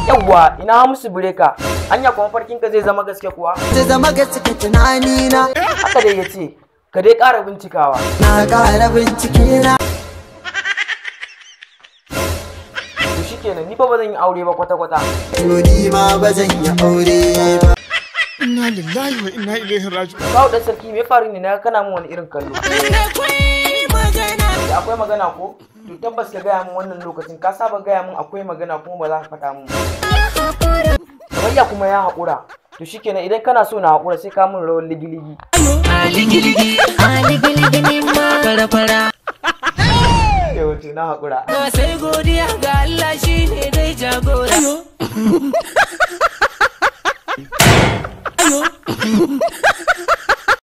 yawwa ina musu bireka anya kuma farkinka zai zama gaske kuwa ta zama gaske tunani na haka dai yace ka dai ƙara bincikawa na ƙara bincike na to shikenan ni fa ba zan yi aure ba kwata kwata to ni ma ba zan yi aure ba Inna lillahi wa inna ilaihi raji'un. kawo dan sarki me ya faru ne na kana min wani irin kallo da akwai magana ko to tabbas ka gaya min wannan lokacin ka saba gaya min akwai magana kuma ba za ka faɗa min ba. Kamar kuma ya haƙura to shikenan idan kana so na haƙura sai ka min rawar ligiligi sai wato na haƙura sai godiya ga Allah shi ne dai jagora.